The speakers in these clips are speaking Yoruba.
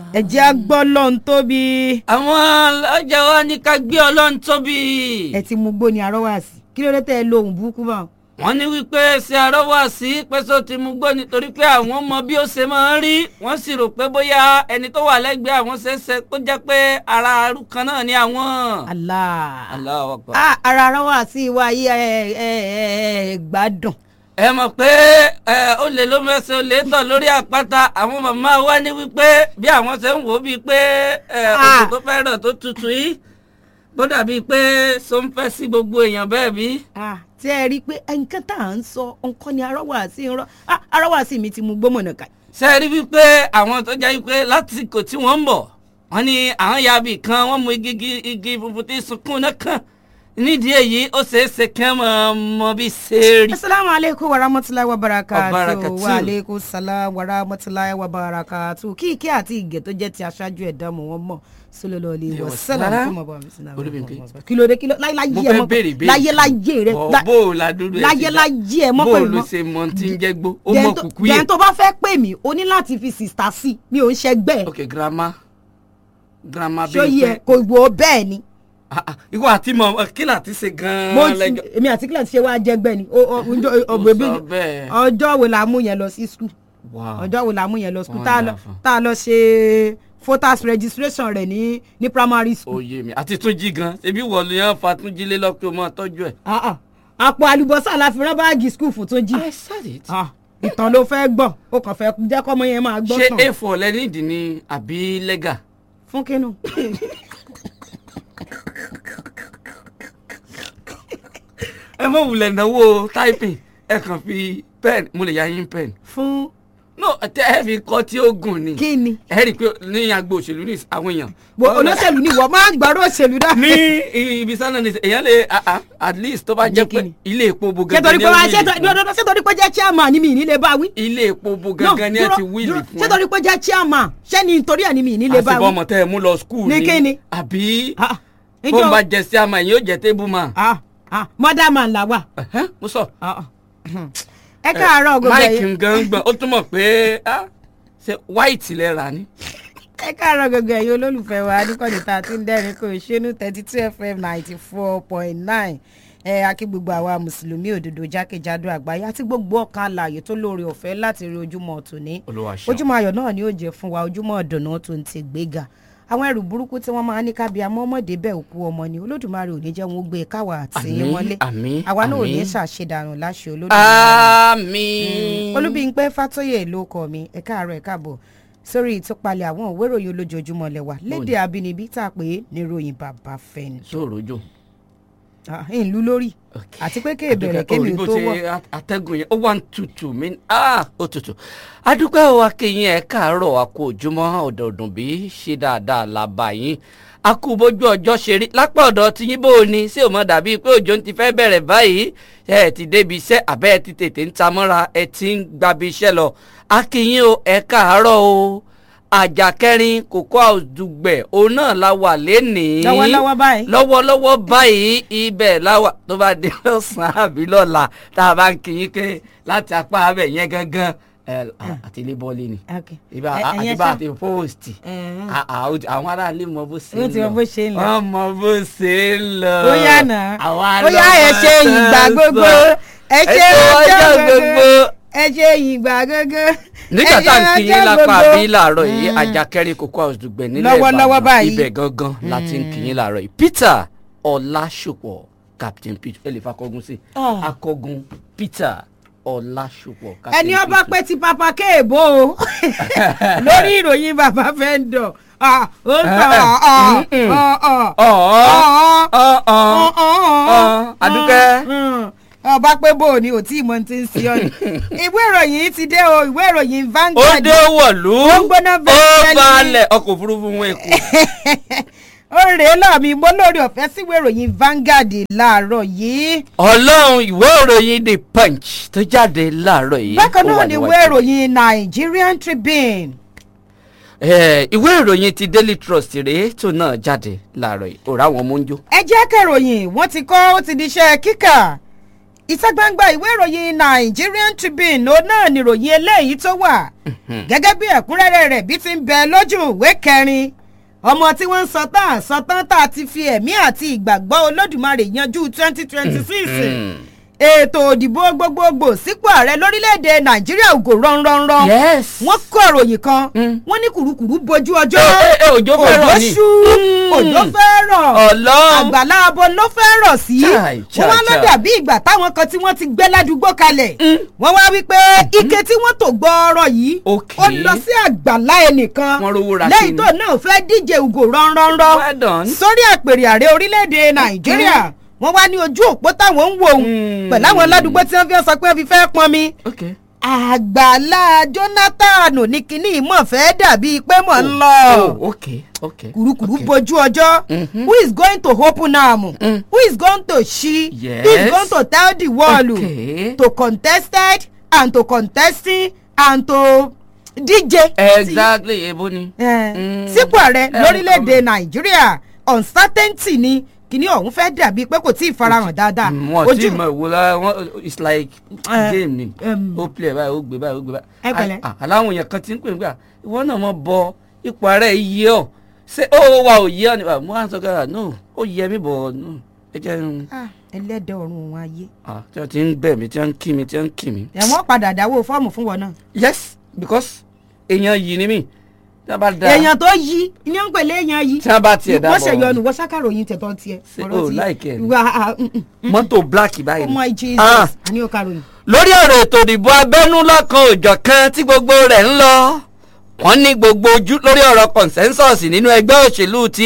ẹ jẹ́ á gbọ́ lọ́n tóbi. àwọn ọlọ́jà wa ní ká gbé ọlọ́run tóbi. ẹ ti mú gbó ni arọ́wà sí kí ló dé tẹ́ ẹ lo ohun burúkú bá wọn. wọ́n ní wípé ṣe arọ́wà sí pẹ́sọ́ ti mú gbó nítorí pé àwọn mọ bí ó ṣe máa ń rí wọ́n sì rò pé bóyá ẹni tó wà lẹ́gbẹ̀ẹ́ àwọn ṣẹ̀ṣẹ̀ kó jẹ́ pé ara arú kan náà ni àwọn. Allah. Allahu Akbar. Ah, ara arọ́wà sí wa yí ẹ ẹ ẹ gbádùn. ẹ mọ̀ pé ẹ ó lè ló mẹ́sẹ̀ ó lè tọ̀ lórí àpáta àwọn màmá wa ní wípé bí àwọn ṣe ń wò ó bíi pé ẹ Ah. òjò tó fẹ́ rọ̀ tó tutù yìí bó dàbí pé so ń fẹ́ sí gbogbo èèyàn bẹ́ẹ̀ bí. Ah, tí ẹ rí i pé nǹkan tá à ń sọ nǹkan ni arọ́wà sí ń rọ́ Ah, arọ́wà sí mi ti mú gbómọ̀nà ká. ṣe é rí wípé àwọn tó jẹ́ wípé lásìkò tí wọ́n ń bọ̀ wọ́n ní àwọn yabi kan wọ́n mú igi igi- igi funfun tí sunkún náà kàn nídìí èyí ó ṣeé ṣe kí wọ́n máa mọ bí ṣe rí. asalaamu aleykum wa rahmatulahi wa barakatu Wabarakatuh. wa aleykum salaam wa rahmatulahi wa barakatu kí ike àti ìgè tó jẹ́ ti aṣáájú ẹ̀dá mọ̀ wọ́n mọ̀ sọlọ́lọ́ ilé Ìwọ wa sálàmù sára. fún ọmọ mi sinna Olúbímpé. kí ló dé kí ló láyé láyé mo ẹ fẹ́ mọ́ béèrè béèrè láyé láyé rẹ Bọ̀ lá- bó o la dúró ẹ láyé ṣe dá- láyé ẹ mọ́ bó o pẹ̀lú ló mọ́. ṣe mọ tí ń jẹ́ gbó ó Then mọ tó- kùkú yẹ. then tó bá fẹ́ pè mí o ní láti fi sista sí mi ò ń ṣẹgbẹ́ ẹ̀ ok grandma grandma ṣó bíi yẹ kò wò ó bẹ́ẹ̀ ni Ah, ah, ìwọ àti mọ kí láti ṣe mo gan-an lẹ́jọ́. èmi àti kílẹ̀ ti ṣe wá jẹgbẹ́ ni O- o- ọjọ́- Ó ọ̀gbẹ́bí sọ bẹ́ẹ̀. ọjọ́ wo la mú yẹn lọ sí skul Wow. ọjọ́ wo la mú yẹn lọ skul tá a lọ Wonderful. tá a lọ ṣe voters registration rẹ̀ ní ní primary school. oyè mi àti túnjí gan ebi wọ ló yàn fa túnjí lé lọ pé o máa tọ́jú ẹ̀. Ah, ah. àpò àlùbọ́sà la fi rán báàgì skul fún tó jí. I said it. Ah, ìtàn ló fẹ́ gbọ́ ó kàn fẹ́ jẹ́ kọ́mọ yẹn máa gbọ́ ṣé tàn. a4 lẹ́nìdì ni àbí lẹ́gà. fún kínú. ẹ mọ̀ wulẹ̀ náwó typing ẹ kàn fi pen mo lè ya yín pen. fún no tẹ ẹ fi kọ tí ó gùn ni. kí ni. ẹ rí i pé ní agbo òṣèlú ní àwọn èèyàn. Wo olóṣèlú ni wọ́n máa ń gbọ́dọ̀ òṣèlú dá. ní ibi sánà ní èèyàn lè ah, ah, at least tó bá jẹ́ Ní pé kíni? ilé epo bo ṣé gangan torí ni pé wá ẹ ṣé wíìlì torí fún. ṣé torí pé jẹ́ chairman ni mi ì ní lè bá wí. ilé epo bo No, gangan ni ẹ dúró, ti wíìlì dúró. fún ṣé torí pé jẹ́ chairman ṣé ni nítorí ẹ̀ ni mi ì ní lè bá àti wí. bọ́mọ tẹ́ ẹ mú lọ skul Ní kíni? àbí Ah, bó níjọ́- ń bá jẹ sí àmà yìí yóò jẹ tébù mà. ah ah mother man la wà. Ẹ̀hẹ́n, mo sọ. Ah, ah. ẹ káàárọ̀ gbogbo máìkì ẹ̀yin gan gbọ̀n ó túmọ̀ pé ah, ṣe white lẹ rà ní. ẹ káàárọ̀ gbogbo ẹ̀yin olólùfẹ́ wa níkànnì tá a ti ń dẹ́rìn kò ṣénú thirty two fm ninety four point nine ẹ akí gbogbo àwa mùsùlùmí òdodo jákèjádò àgbáyé àti gbogbo ọkàn alààyè tó lóore ọ̀fẹ́ láti rí ojúmọ́ tòní Olúwa ṣeun. ojúmọ́ ayọ̀ náà ni ó jẹ́ fún wa ojúmọ́ ọ̀dọ̀nà tó ń ti gbéga àwọn ẹrù burúkú tí wọ́n máa ń ní kábíyà mọ́mọ́dé bẹ́ẹ̀ òkú ọmọ ni olódùmarè ò ní jẹ́ wọn ó gbé e káwa àti Àmín, wọlé àmín, àwa náà ò ní àmín. ṣàṣedànù láṣẹ olódùmarè àmín. olúbíńpẹ́ fàtóyè ló kọ mi ẹ káàárọ̀ ẹ káàbọ̀ sórí ìtúpalẹ̀ àwọn òwe ìròyìn olójoojúmọ́ lẹ́wà lédè abínibí tá a pè é ní ìròyìn bàbá fẹ́ni sóòròjò. ìlú lórí àti pé kéè bẹ̀rẹ̀ kémi ò tó wọ̀ atẹ́gùn yẹn ó wà ń tutù mí ah ó tutù. adúpẹ́ wa kéyìn ẹ̀ káàárọ̀ a kú ojúmọ́ ọ̀dọ̀ọ̀dùn bí ṣe dáadáa la bá yín a kú bójú ọjọ́ ṣe rí lápá ọ̀dọ̀ tí yín bò ní sí òmò dàbí pé òjò ń ti fẹ́ bẹ̀rẹ̀ báyìí ẹ ẹ ti débi iṣẹ́ àbẹ́ ẹ ti tètè ń ta mọ́ra ẹ ti ń gbabi iṣẹ́ lọ a kéyìn o ẹ káàárọ̀ o àjàkẹ́rin kòkó àdùgbẹ̀ òun náà la wà lénìí lọ́wọ́lọ́wọ́ báyìí lọ́wọ́lọ́wọ́ báyìí ibẹ̀ láwà tó bá dé lọ́sàn-án àbí lọ́la tá a bá ń kí yín pé láti apá abẹ yẹn gangan ẹ, àti ilé bọ́ọ̀lì ni Ok. ibà Ẹ- àti ẹ̀yẹn bá ṣá- àti póòstì Ẹ̀hẹ́n. àwọn aráàlú mọ bó ṣe Wọ́n ń ti lọ mọ bó ṣe ń lọ. wọ́n mọ bó ṣe ń lọ ó yá nà àwọn ó yá ẹ ṣe ìgbà gbogbo ẹ ṣe ọjọ́ gbogbo ẹ ṣe ìgbà gbogbo nígbà ẹ tá à ń ṣe kí yín ọjọ́ lápá gbogbo. bí láàárọ̀ yìí Mm. àjàkẹ́rin kòkó àdùgbẹ̀ nílẹ̀ Lọ́wọ́lọ́wọ́ Ìbàdàn báyìí. ibẹ̀ gangan la ti ń kí yín láàárọ̀ yìí Peter Ọlásùpọ̀ Captain Peter ẹ lè fa akọgun sí Ah. akọgun Peter Ọlásùpọ̀ Captain ẹni ọba Peter. pé ti papa kéèbó o lórí ìròyìn bàbá fẹ́ ń dọ̀ Ah, ó ń tọ́ ọ̀ ọ̀ ọ̀ ọ̀ ọ̀ọ́ ọ̀ọ́ ọ̀ọ́ Adúkẹ́. ọba pé bò ní ò tí ì mọ ti ń sí ọ ni ìwé ìròyìn ti dé o ìwé ìròyìn ó Vanguard dé wọ̀lú Ó gbóná ó bẹ́ẹ̀ balẹ̀ ọkọ̀ òfurufú wọn èkó. ó rèé lọ́ọ̀mí mo lórí ọ̀fẹ́ síwé ìròyìn Vanguard láàárọ̀ yìí ọlọ́run ìwé ìròyìn the punch tó jáde láàárọ̀ yìí. bákan ó náà wà ni níwájú. ìwé ìròyìn Nigerian Tribune Eh, ìwé ìròyìn ti daily trust rèé tó náà jáde láàárọ̀ yìí òrà wọn mú ń jó. ẹ jẹ́ kẹròyìn wọ́n ti kọ́ ó ti di iṣẹ́ kíkà ìta gbangba ìwé ìròyìn Nigerian Tribune òun náà nìròyìn eléyìí tó wà gẹ́gẹ́ bí ẹ̀kúnrẹ́rẹ́ rẹ̀ bí ti ń bẹ lójú ìwé kẹrin ọmọ tí wọ́n ń sọ tán sọ tán tá a ti fi ẹ̀mí àti ìgbàgbọ́ Olódùmarè yanjú twenty twenty six ètò òdìbò gbogbogbò sípò ààrẹ lórílẹ̀‐èdè Nàìjíríà ògò rọ́nrọ́nrọ́ yes. wọ́n kọ́ ìròyìn kan Mm. wọ́n ní kùrukùru bojú ọjọ́ ẹ ẹ ẹ òjò fẹ́ rọ̀ ni. ṣú òjò fẹ́ rọ̀ Ọlọ́run. àgbàlá abo ló fẹ́ rọ̀ sí Chai, chai, wọ́n wá ló chai. dàbí ìgbà táwọn kan tí wọ́n ti gbé ládùúgbò kalẹ̀ wọ́n wá wí pé ike tí wọ́n tò gbọ́ọ̀rọ̀ yìí Ok. ó lọ sí àgbàlá ẹnìkan Wọ́n rówó ra lẹ́yìn kíni. tó náà fẹ́ díje ògò rọ́nrọ́nrọ́ Well done. sórí àpèrè ààrẹ orílẹ̀-èdè Nàìjíríà wọ́n wá ní ojú òpó táwọn ń wò ó Mm. pẹ̀lú àwọn ládùúgbò tí wọ́n fi sọ pé wọ́n fi fẹ́ pọnmi ok. àgbàlá Jonathan ní kinní ìmọ̀ fẹ́ dàbí pé mò ń lọ oh ok ok. kùrukùru ok. bojú ọjọ́ Mhm. who is going to open am Mm. who is going to ṣí Yes. who is going to tell the world Okay. to contested and to contesting and to díje exactly ebo ni. Eh, Mm. sípò ààrẹ Eh, lórílẹ̀‐èdè nàìjíríà uncertainty ni kìíní ọ̀hún fẹ́ dàbí pé kò tí ì farahàn dáadáa Mm, wọn tí mọ ìwo la wọn it's like Eh, game ni um, ó play báyìí ó gbé báyìí ó gbé báyìí. Ẹ pẹ̀lẹ́. Ah, ah, aláwọn èèyàn kan ti ń pè nígbà ìwọ náà mọ bọ ipò ààrẹ yìí ọ ṣé ó wà ò yí ọ ni Ah, mo á sọ kára no ó yẹ mí bọ̀ no ẹ jẹ́ n Ah, ẹlẹ́dẹ̀ ọ̀run òun ayé ah, tí wọ́n ti ń bẹ̀ mí tí wọ́n ń kí mi tí wọ́n ń kí mi. ẹ̀wọ̀n padà dáwọ́ fọ́ọ̀mù fún wọn náà yes because èèyàn yìí ni mí tí wọ́n bá da èèyàn tó yí ní ó ń pèlè èèyàn yí tí wọ́n bá tiẹ̀ dá wọ́n ṣe bọ̀ yọnu wọ́n ṣàkàròyìn tẹ̀tọ́ tiẹ̀ Ṣé o like ẹ̀ ni? wà á mm, mm, mm. mọ́tò black báyìí oh ni. my jesus Ah. àní ó kàròyìn. lórí ọ̀rọ̀ ètò ìdìbò abẹ́nú lọ́kan òjọ̀ kan tí gbogbo rẹ̀ ń lọ wọ́n ní gbogbo ojú lórí ọ̀rọ̀ consensus nínú ẹgbẹ́ òṣèlú ti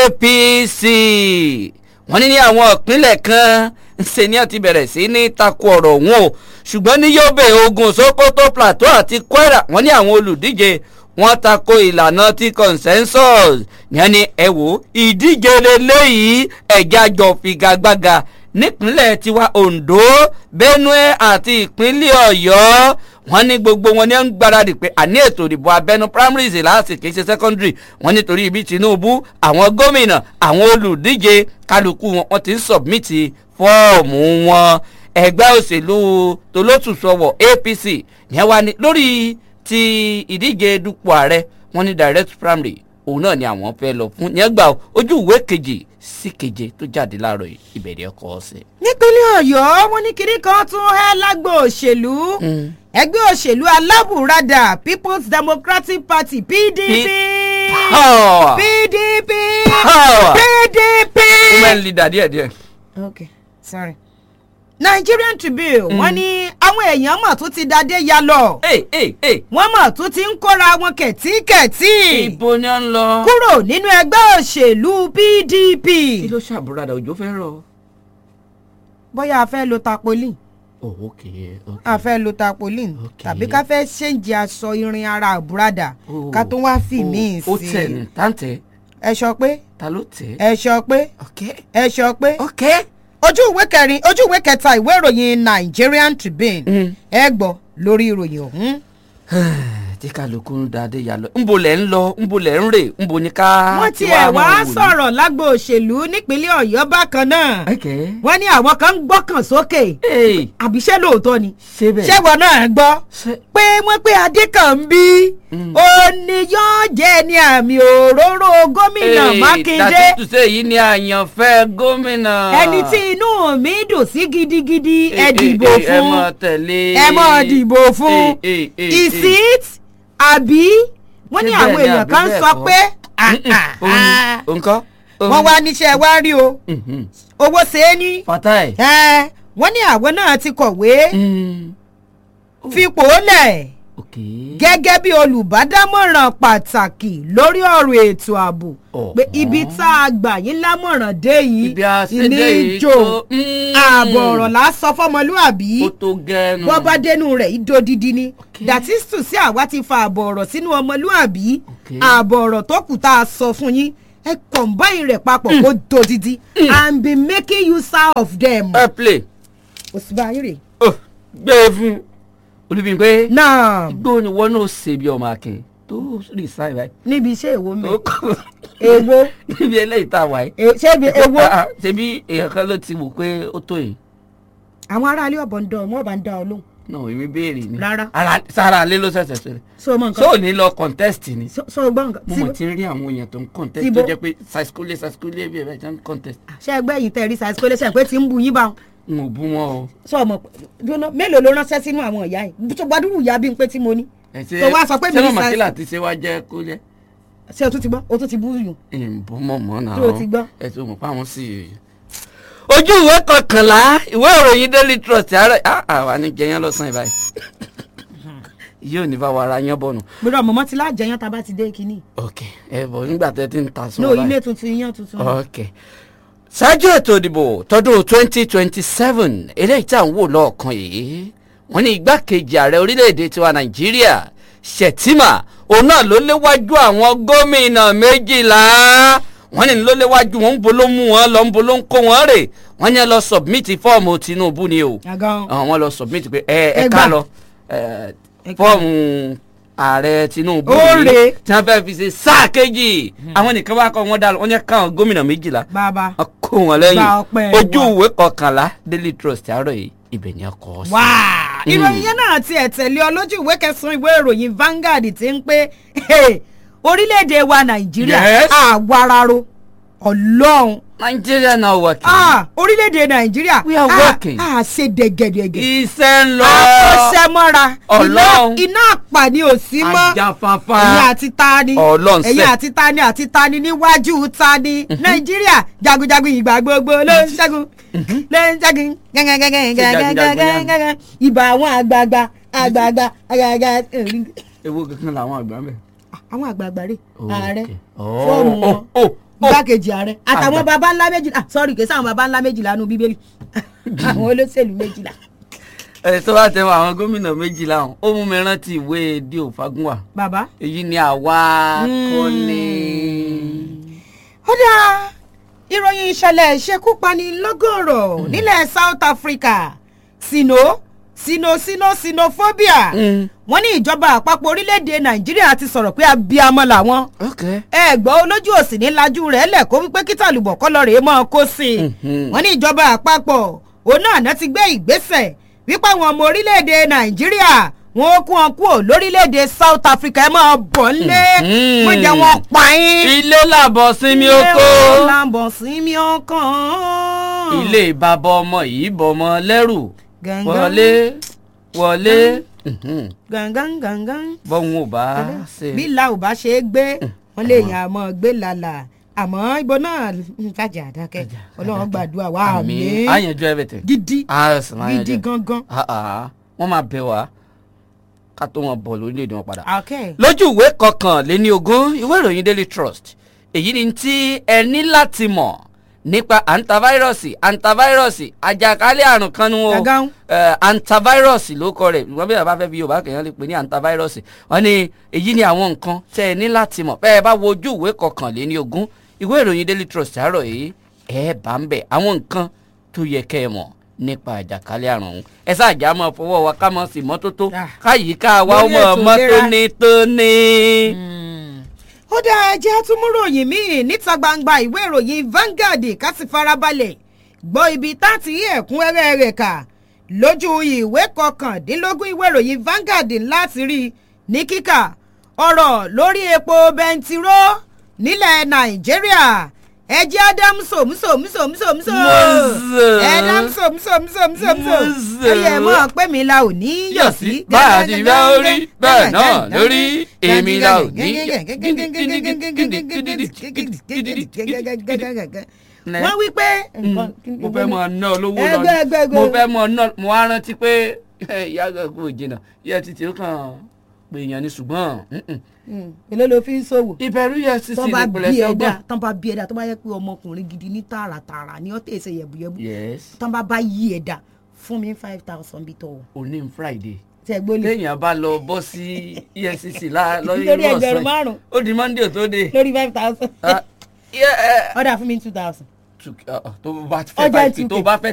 APC wọ́n ní ní àwọn ìpínlẹ̀ kan ṣe ni wọ́n ti bẹ̀rẹ̀ sí ní takò ọ̀rọ̀ ọ̀hún o ṣùgbọ́n ní Yobe Ògùn Sokoto Plateau àti Kwara wọ́n ní àwọn olùdíje wọ́n tako ìlànà ti consensus yẹn ni ẹ wò ìdíje lélẹ́yìí ẹ̀já jọ figagbága nípínlẹ̀ tiwa Ondo Benue àti ìpínlẹ̀ Ọ̀yọ́ wọ́n ní gbogbo wọn ní ń gbáradì pé àní ètò ìdìbò abẹ́nú primaries láti kì í ṣe secondary wọ́n nítorí ibi Tinubu àwọn gómìnà àwọn olùdíje kálukú wọn wọ́n ti ń submit fọ́ọ̀mù wọn ẹgbẹ́ òṣèlú tolótùsọ̀wọ̀ APC yẹn wá ní lórí ti ìdíje dupò ààrẹ wọ́n ní direct primary òun náà ni àwọn fẹ́ lọ fún yẹn gbà ojú ìwé kejì sí keje tó jáde láàárọ̀ yìí, ìbẹ̀rẹ̀ ọkọ̀ ọ̀sẹ̀. nípínlẹ̀ ọ̀yọ́ wọn ní kinní kan tún hẹ́ lágbo òṣèlú ẹgbẹ́ òṣèlú alábùradà people's democratic party pdp Power. pdp Power. pdp. women leader díẹ̀ díẹ̀. okay sorry. nigerian tribune wọ́n ní àwọn èèyàn mọ̀ tó ti dadé ya lọ ee ee ee wọ́n mọ̀ tó ti ń kóra wọn kẹ̀tíkẹ̀tí ibo ni a ń lọ. kúrò nínú ẹgbẹ́ òṣèlú pdp. kí ló ṣàbúradà òjò fẹ́ rọ. bóyá a fẹ́ lo tapolin oh ok ok. a fẹ́ lo tapolin Okay. tàbí ká fẹ́ ṣéǹjì aṣọ irin ara àbúradà Oh, ká tó wá fi míì ó sí tẹ̀ ní táǹtẹ̀ ẹ sọ pé ta ló tẹ̀. ẹ sọ pé ok ẹ sọ pé ok. ojú ìwé kẹrin ojú ìwé kẹta ìwé ìròyìn Nigerian Tribune Mm. ẹ gbọ́ lórí ìròyìn ọ̀hún. tí kálukú ń da adé ya lọ nbo lẹ̀ ń lọ nbo lẹ̀ ń rè nbo ni ká. wọ́n ti tiẹ̀ wá máa wò ní? sọ̀rọ̀ lágbo òṣèlú nípínlẹ̀ Ọ̀yọ́ bákan náà ok. wọ́n ní àwọn kan ń gbọ́kàn sókè ee àbí ṣé lóòótọ́ ni ṣé bẹ́ẹ̀. ṣẹ́wọ̀n náà gbọ́ ṣé pé wọ́n pé Adékànbí Mm. ó ní yóò jẹ́ ní àmì òróró gómìnà Mákindé dàtí tùsẹ̀ yìí ni àyànfẹ́ gómìnà. ẹni tí inú mi dùn sí gidigidi ẹ Eh, dìbò eh, eh, ẹ fún mọ̀ tẹ̀lé. ẹ mọ̀ dìbò fún Eh, eh, eh, is eh. it àbí wọ́n ní Ṣé àwọn bẹ́ẹ̀ ni èèyàn àbí kan bẹ́ẹ̀ sọ kọ́? pé ah, Mm-mm, ah, òun ni, ah. òun kọ́, òun wọ́n ni. wá níṣẹ́ wá rí o Mhm. owó ṣe é ní fatai. ẹ, wọ́n ní àwọn náà ti kọ̀wé Mm. fipò lẹ̀ ok. gẹ́gẹ́ bí olùbádámọ̀ràn pàtàkì lórí ọ̀rọ̀ ètò ààbò Ọ̀hún. pé ibi tá a gbà yín lámọ̀ràn dé yìí ibi àṣẹdẹ yìí ìjò tó. Mm. ààbọ̀ ọ̀rọ̀ là á sọ fọmọlúàbí ó tó gẹ́nu. bọ́ bá dénú rẹ̀ ìdódidi ni Okay. that is to say àwa ti fa ààbọ̀ ọ̀rọ̀ sínú ọmọlúàbí Okay. ààbọ̀ ọ̀rọ̀ tó kù tá a sọ fún yín ẹ combine rẹ̀ papọ̀ kó dodidi and be making use of them. ẹ play. òsínbà ayé rè. Oh, gbé e fún olùbíyìnpé. náà gbó ni wọn náà ṣe bí ọmọ akin tó resign báyìí. níbi iṣẹ́ èwo mi Ó kọ́- èwo níbi eléyìí tá a wà yìí. e- ṣé ibi èwo Ah, ah, ṣebí èèyàn kan ló ti wò pé ó tó yìí. àwọn aráalé ọ̀bọ̀ ń dán wọn bá ń dá ọ lóhùn náà èmi béèrè ni Rárá. ara sára alẹ́ ló ṣẹ̀ṣẹ̀ ṣẹlẹ̀ so mọ so nǹkan ò ní lọ contest ni so so gbọ́ nǹkan mo tí mọ̀ tí ń rí àwọn èèyàn tó ń contest Tíbo. tó jẹ́ pé sàskúlẹ̀ sàskúlẹ̀ bí ẹ̀ bẹ́ẹ̀ jẹ́ ń contest ṣe ẹgbẹ́ yìí tẹ̀ rí size kólé ṣe pé tí ń bu yín bá wọn n ò bú wọn o sọ ọmọ jóná mélòó ló ránṣẹ́ sínú àwọn ìyá yìí tó gbadúrú ìyá bí n pé tí mo ní ẹ ṣe tó wá sọ pé mi ṣé ní mọ̀mọ́ size- kílà ti ṣe wá jẹ́ kó jẹ́ ṣé o tún ti gbọ́ o tún ti bú yùn ìbò mọ̀mọ́ náà Ṣé o ti gbọ́? ẹ tó mọ̀ pé àwọn sì. ojú ìwé kọkànlá ìwé ìròyìn daily trust àárẹ̀ àwa ní jẹyàn lọ́sàn-án báyìí yóò ní bá wa ara yán bọ̀nù. gbọdọ̀ mọ̀mọ́ ti lájẹyàn tá a bá ti dé kínní ok ẹ bọ̀ nígbà tẹ́ ti ń ta sọ no ilé tuntun iyán tuntun ok ṣáájú ètò ìdìbò tọdún twenty twenty seven eléyìí tá à ń wò lọ́ọ̀kan yìí wọ́n ní igbákejì ààrẹ orílẹ̀-èdè tiwa nàìjíríà Shettima òun náà ló léwájú àwọn gómìnà méjìlá wọ́n ní ló léwájú wọn ń bo ló mú wọn lọ ń bo ló ń kó wọn rè wọ́n ní ẹ lọ submit fọ́ọ̀mù Tinubu ni o àgàn àwọn lọ submit pé ẹ ẹ Ẹ ká gbà. lọ ẹ, Ẹ gbà. fọ́ọ̀mù ààrẹ Tinubu Ó yìí rè. tí wọ́n fẹ́ẹ́ fi ṣe sáà kejì àwọn nìkan wá kọ́ wọn dá lọ wọ́n yẹ káwọn gómìnà méjìlá bàbá wọ́n kó wọn lẹ́yìn Gba ọpẹ́ ojú wa. ìwé kọkànlá Daily Trust àárọ̀ yìí ibẹ̀ ni a kọ ọ sí. wá ìròyìn yẹn náà ti ẹ̀ tẹ̀lé ọ lójú ìwé kẹsàn-án ìwé ìròyìn Vanguard ti ń pé hey, orílẹ̀-èdè wa Nàìjíríà Yes. àwararo ọlọ́run Nigeria náà wà kí. ah, orílẹ̀-èdè Nàìjíríà We are ah, working. ah, ṣe dẹ̀gẹ̀dẹ̀gẹ̀ iṣẹ́ ń lọ. akọ́ṣẹ́mọ́ra iná Ọlọ́run. iná àpàní ò sí mọ́ ajáfáfá. ẹ̀yin àti tani Ọlọ́run ẹ̀yin sẹ́. àti tani àti tani níwájú tani nàìjíríà jagunjagun ìgbà gbogbo ló ń ṣẹ́gun ló ń ṣẹ́gun gẹ́gẹ́gẹ́gẹ́gẹ́gẹ́gẹ́ ìbà àwọn àgbààgbà àgbààgbà àgbààgbà ewu kankan làwọn àgbà ń bẹ̀. àwọn àgbààgbà rè Oh, ààrẹ okay. Oh, fọ́ọ̀mù wọn oh, oh, oh. igbákejì ààrẹ àtàwọn Àgbà. baba ńlá méjìlá sọ́ọ̀rì kìí sáwọn baba ńlá méjìlá nù bíbélì àwọn olóṣèlú méjìlá ẹ tó bá tẹ wọ àwọn gómìnà méjìlá ọ̀hún ó mú mi rántí ìwé díò fagunwa bàbá èyí ni àwa kọ́ ni. ó dáa ìròyìn ìṣẹ̀lẹ̀ ìṣekúpani lọ́gọ̀rọ̀ nílẹ̀ South Africa sino sino sino sinophobia Mm. wọ́n ní ìjọba àpapọ̀ orílẹ̀-èdè Nàìjíríà ti sọ̀rọ̀ pé abiyamọ làwọn ok ẹ gbọ́ olójú òsì ní lajú rẹ̀ lẹ̀ kó wípé kí tàlùbọ̀ kọ́ lọ rèé mọ́ kó sí i Mhm. wọ́n ní ìjọba àpapọ̀ òun náà náà ti gbé ìgbésẹ̀ wípé àwọn ọmọ orílẹ̀-èdè Nàìjíríà wọn ó kún wọn kúrò lórílẹ̀-èdè South Africa ẹ máa bọ̀ ńlé Mhm. wọ́n jẹ́ wọn pa yín ilé làbọ̀ sinmi oko. ilé làbọ̀ sinmi ọkàn. ilé bàbá ọmọ yìí bọmọ lẹ́rù Gangan. wọlé wọlé mhm. gangan gangan. bọ́hun ò bá ṣe. bí la ò bá ṣe é gbé wọn lè yàn àmọ́ gbé lálà àmọ́ ibo náà ń fàjà àdákẹ́ ọlọ́run gbàdúrà wa àmín àyànjú everything. gidi Ah, sì máa gidi yanjú ẹ̀. gangan. Ah, ah. wọ́n máa bẹ̀ wá ká tó wọn bọ̀ lórílẹ̀‐èdè wọn padà. okay. lójú ìwé kọkànléní ogún ìwé ìròyìn daily trust èyí ni tí ẹ ní láti mọ̀ nípa antivirọ́ọ̀sì antivirọ́ọ̀sì àjàkálẹ̀ àrùn kan nu o Gàgán. Eh, antivirọ́ọ̀sì ló kọ rẹ̀ wọ́n bí bàbá fẹ́ fi yorùbá kẹ̀yàn lè pè ní antivirọ́ọ̀sì wọ́n ní èyí ni àwọn nǹkan tẹ́ ẹ ní láti mọ̀ bẹ́ẹ̀ bá wo ojú ìwé kọkànléní ogún ìwé ìròyìn daily trust àárọ̀ yìí ẹ bá ń bẹ̀ àwọn nǹkan tó yẹ kẹ́ ẹ mọ̀ nípa àjàkálẹ̀ àrùn ọ̀hún ẹ sáàjà máa fọwọ́ wa ká mọ̀ sí mọ́tótó Ah. káyìíká wa ó Lórí mọ̀ ètò mọ́ ìlera. tónítóní. ó dáa jẹ́ àtúmúròyìn míì níta gbangba ìwé ìròyìn Vanguard ká sì farabalẹ̀ gbọ́ ibi tá a ti rí ẹ̀kúnrẹ́rẹ́ rẹ̀ kà lójú ìwé kọkàndínlógún ìwé ìròyìn Vanguard láti rí ní kíkà ọ̀rọ̀ lórí epo bẹntiró nílẹ̀ Nàìjíríà ẹjẹ́ adam sòmùsòmùsòmùsòmùsò Mọ́sẹ̀. ẹ̀dám sòmùsòmùsòmùsòmùsò Mọ́sẹ̀. ẹ̀yẹ mọ́ pé mi la ò ní yọ̀ sí. bá a ti bá orí bẹ́ẹ̀ náà lórí èmi la ò ní. wọ́n wí pé. mo fẹ́ mọ ná olówó lọ Ẹgbẹ́, ẹgbẹ́, ẹgbẹ́. mo fẹ́ mọ ná mo wá rántí pé ìyá àgbàgbọ́ òjìnà ìyá títí ó kàn pé èèyàn ni ṣùgbọ́n mm-mm. èló ló fi ń ṣòwò ìbẹ̀rù EFCC tán bá nípìnlẹ̀ bí ẹ̀dá sẹ́gbọ̀n. tán bá bí ẹ̀dá tán bá yẹ pé ọmọkùnrin gidi ní tààràtààrà ní ọ̀tẹ̀ ẹ̀sẹ̀ yẹ̀bùyẹ̀bù yes tán bá bá yí ẹ̀dá fún mi five thousand bí tọ̀ òní ń Friday tẹ̀ gbólé téèyàn bá lọ bọ́ sí EFCC lá- lórí Lórí irú ẹgbẹ̀rún ọ̀sán márùn-ún. yìí. ó di Monday tó dé. lórí five thousand Ah, yeah, eh, ọ̀dà fún mi two thousand two- ah, ah, tó bá fẹ́ Ọjà five two K. tó bá fẹ́